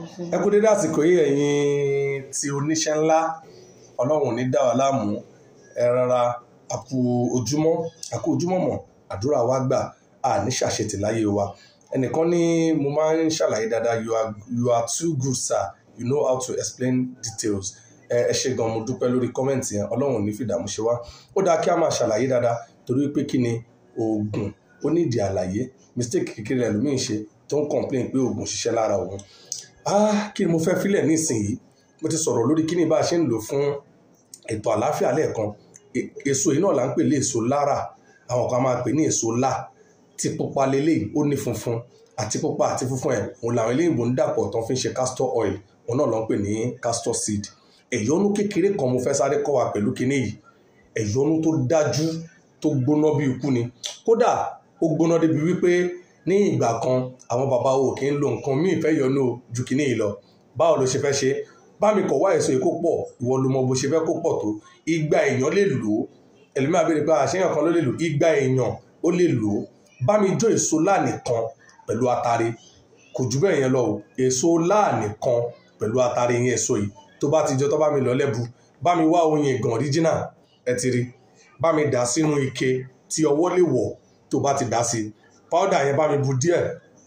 ẹ kú dédé àsìkò yìí ẹ̀yin tí oníṣẹ́ ńlá ọlọ́run ò ní dá wa láàmú ẹ rárá àkú ojúmọ́ àkú ojúmọ́ mọ̀ àdúrà wa gbà á ní ṣàṣetì láyé wa ẹnìkan ní mo máa ń ṣàlàyé dáadáa you are, you are too good sir you know how to explain details ẹ ẹ ṣe gan mo dúpẹ́ lórí kọ́mẹ̀ntì yẹn ọlọ́run ò ní fìdààmú ṣe wá ó dáa kí a máa ṣàlàyé dáadáa torí pé kí ni oògùn ó nídìí àlàyé mistake kékeré ẹlòmíín ṣe tó ń complain pé oògùn ṣiṣẹ́ lára òun ah kí ni mo fẹ́ filẹ̀ nísìnyí mo ti sọ̀rọ̀ lórí kí ni bá a ṣe ń lò fún ètò àlàáfíà lẹ́ẹ̀kan E- èso yìí náà là ń pè ní èso lára àwọn kan máa pè ní èso lá tí pupa lélẹ̀ ó ní funfun àti pupa àti funfun ẹ̀ òun làwọn eléyìnbó ń dàpọ̀ tó fi ń ṣe castor oil òun náà ló ń pè ní castor seed ẹ̀yọ́nú kékeré kan mo fẹ́ sáré kọ́ wa pẹ̀lú kinní yìí ẹ̀yọ́nú tó dájú tó gbóná bí ikú ni kódà ó gbóná débi wípé ní ìgbà kan àwọn bàbá wo kì í lo nǹkan míì fẹ́ yọnu ju kinní yìí lọ báwo ló ṣe fẹ́ ṣe bá mi kọ̀ wá èso yìí kó pọ̀ ìwọ ló mọ bó ṣe fẹ́ kó pọ̀ tó igba èèyàn lè lò ó ẹlòmíà béèrè pé àṣeyàn kan ló lè lò igba èèyàn ó lè lò ó bá mi jó èso láàánìkan pẹ̀lú atare kò jù bẹ́ẹ̀ yẹn lọ o èso láàánìkan pẹ̀lú atare yẹn èso yìí tó bá ti jọ tó bá mi lọ lẹ́bu bá mi wá oyin ìgàn original ẹ ti rí bá mi dà sínú ike tí ọwọ́ lè wọ̀ tó bá ti dà sí powder yẹn bá mi bu díẹ̀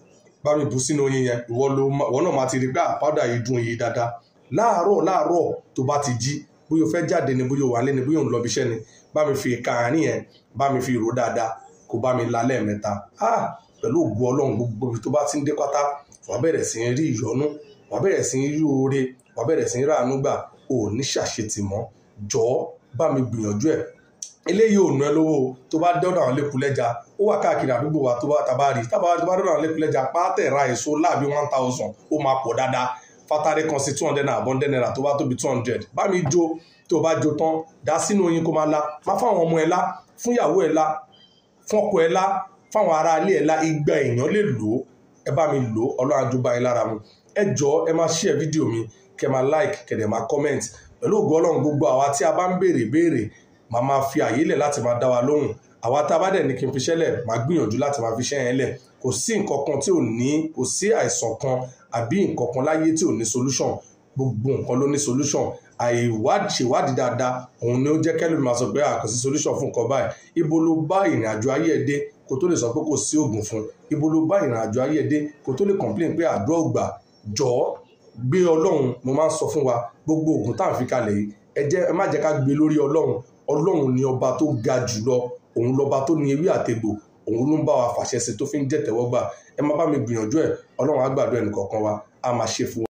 bá mi bu sínú oyin yẹn ìwọ ló ma- ìwọ náà máa ti rí pé ah, powder yìí dùn yìí dáadáa láàárọ̀ láàárọ̀ tó bá ti jí bóyá o fẹ́ jáde ni bóyá o wà lé ni bóyá o ń lọ ibi iṣẹ́ ni bá mi fi ìka àárín yẹn bá mi fi rò dáadáa kó bá mi la lẹ́ẹ̀mẹ́ta ah pẹ̀lú ògbó ọlọ́run gbogbo ibi tó bá ti ń dé pátá wà á bẹ̀rẹ̀ sí í rí ìyọ́nú wà á bẹ̀rẹ̀ sí í rí oore wà á bẹ̀rẹ̀ sí í ráàánú gbà ò ní ṣàṣetì mọ́ jọ̀ọ́ bá mi gbìyànjú ẹ̀ eléyìí ò ná ẹ lówó o. tó bá dọ́dọ̀ àwọn lẹ́kùlẹ́jà ó wà káàkiri àdúgbò wa tó bá tàbá rí tábà tó bá dọ́dọ̀ àwọn lẹ́kùlẹ́jà pátẹ̀ ra èso láàbí one thousand ó máa pọ̀ dáadáa fatare kan sí two hundred naira abọ́ndẹ́ naira tó bá tóbi two hundred bá mi jó tó bá jó tán dá sínú oyin kó máa la má fáwọn ọmọ ẹ lá fún ìyàwó ẹ lá fún ọkọ ẹ lá fáwọn ará ilé ẹ lá igba èèyàn lè lò ó ẹ bá mi lò ó ọlọ́run á jọba ẹ lára mu ẹ jọ ẹ máa share fídíò mi kẹ máa like kẹ dẹ̀ máa comment pẹ̀lú ògo ọlọ́run gbogbo àwa tí a bá ń béèrè béèrè màá máa fi àyè lẹ̀ láti máa dá wa lóhùn àwa tá a bá dẹ̀ ní kí n fi ṣẹ́lẹ̀ màá gbìyànjú láti máa fi ṣẹ́ yẹn lẹ̀ kò sí nǹkan kan tí ò ní kò sí àìsàn kan àbí nǹkan kan láyé tí ò ní solution gbogbo nǹkan ló ní solution àìwádìí ṣèwádìí dáadáa òun ni ó jẹ́ kẹ́lùmí máa sọ pé a kò sí solution fún nǹkan báyìí ibo ló bá ìrìn àjò ayé ẹ̀ dé kó tó lè sọ pé kò sí oògùn fún ibo ló bá ìrìn àjò ayé ẹ̀ dé kó tó lè complain pé àdúrà ògbà jọ̀ọ́ gbé ọlọ́run mo máa ń sọ fún wa gbogbo oògùn tá à ń fi kalẹ̀ yìí ẹ jẹ́ ẹ má jẹ́ ká gbé lórí ọlọ́run ọlọ́run ni ọba tó ga jùlọ òun lọba tó ní ewé àtegbò òun ló ń bá wa fàṣẹ sí tó fi ń jẹ́ tẹ́wọ́gbà ẹ má bá mi gbìyànjú ẹ̀ ọlọ́run á gbàdúrà ẹnì kọ̀ọ̀kan wa á máa ṣe fún wa.